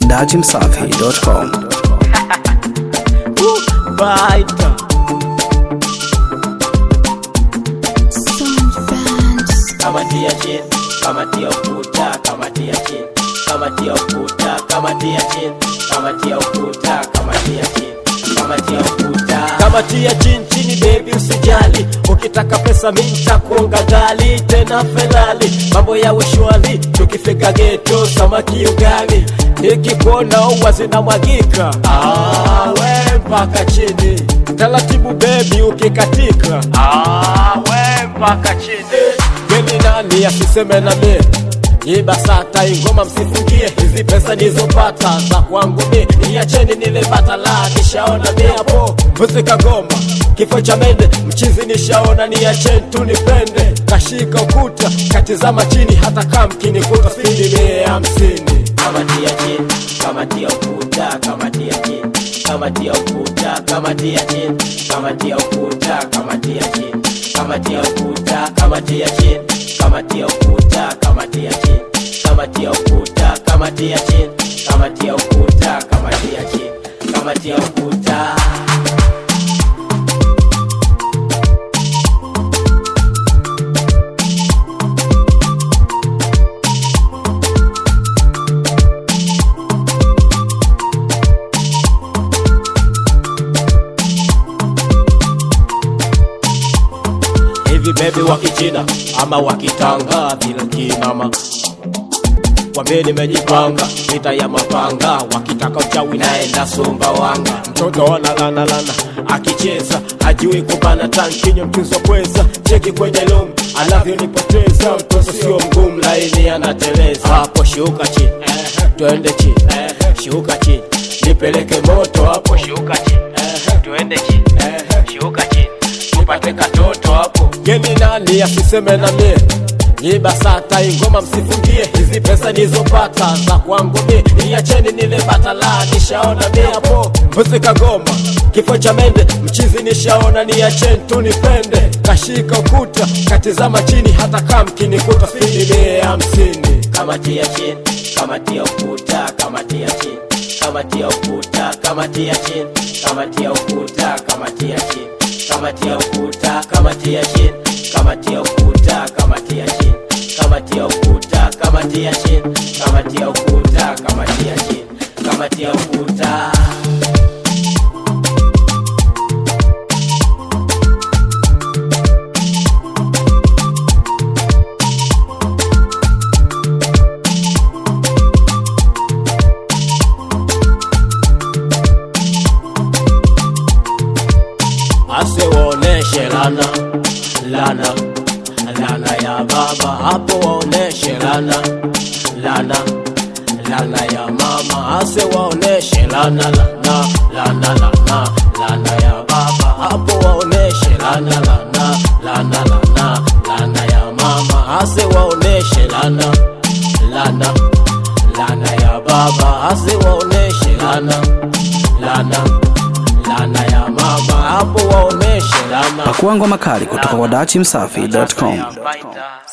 dachimsafi.com. Baita. Kamatia chini, kamatia ukuta, kamatia chini, kamatia ukuta, kamatia chini, kamatia ukuta, kamatia chini, kamatia ukuta. Kamatia chini chini baby usijali, ukitaka pesa mimi nitakuonga gali tena felali, mambo yawe shwari, tukifika geto samaki ugali, nikikuona uwa zinamwagika, ah, we mpaka chini taratibu bebi ukikatika, ah, we mpaka chini Geni nani asiseme na mie ibasata ingoma msifungie hizi pesa nizopata za kwangu mi niacheni nilipata la nishaona mi hapo muzika goma kifo cha mende mchizi nishaona niacheni tu nipende kashika ukuta katizama chini hata kamkinikuta spidi mie hamsini kamatia chini kamatia ukuta kamatia chini kamatia ukuta kamatia chini kamatia ukuta kamatia chini kamatia ukuta kamatia chini kamatia ukuta kamatia chini kamatia ukuta kamatia chini kamatia ukuta kamatia chini kamatia ukuta hivi bebi wa kichina ama wa kitanga vile kinama wambie nimejipanga vita ya mapanga wakitaka uchawi naenda sumbawanga mtoto analanalana akicheza hajui kubana tankinyo mtuzo kweza cheki kwenye lum anavyonipoteza mtoto sio mgumu laini anateleza hapo shuka chini twende chini shuka chini nipeleke moto hapo shuka chini twende chini shuka chini tupate katoto hapo geni nani asiseme na mie ibasata ingoma msifungie hizi pesa nizopata za kwangu mi niacheni nilipata la nishaona mi hapo muzika goma kifo cha mende mchizi nishaona niacheni tu nipende kashika ukuta katizama chini hata kamkinikuta spidi mie hamsini kamatia chini kamatia ukuta kamatia chini kamatia ukuta kamatia chini kamatia ukuta kamatia chini kamatia ukuta kamatia chini kamatia ukuta kamatia chini kamatia ukuta kamatia chini kamatia ukuta kamatia chini kamatia ukuta asiwaoneshe lana lana lana ya baba hapo waoneshe lana lana lana ya mama asiwaoneshe lana lana lana lana lana ya baba hapo waoneshe lana lana lana lana lana ya mama asiwaoneshe lana lana lana ya baba asiwaoneshe lana lana lana ya mama hapo waoneshe lana Pakua ngoma kali kutoka kwa dachimsafi.com. Baita.